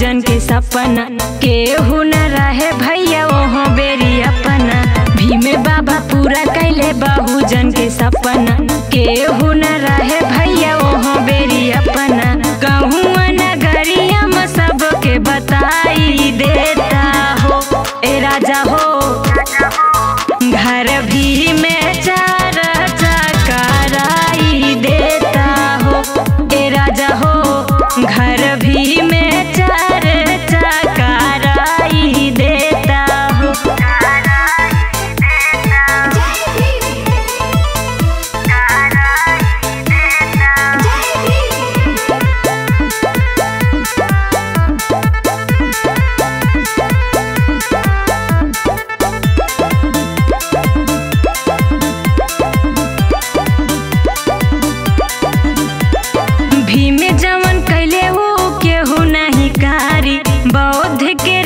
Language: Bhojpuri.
जन के सपना केहू न रहे भैया ओहो बेरी अपना भीम बाबा पूरा कैले बहुजन के सपना केहू न रहे भैया ओहो बेरी अपना कहूँ नगरिया में सबके बताई देता हो ए राजा हो घर भी में चार चकराई देता हो ए राजा हो घर भी में चार चकराई देता हो जय भीम जय भीम भीम जवन कैले हो केहू नहीं कारी बौद्ध के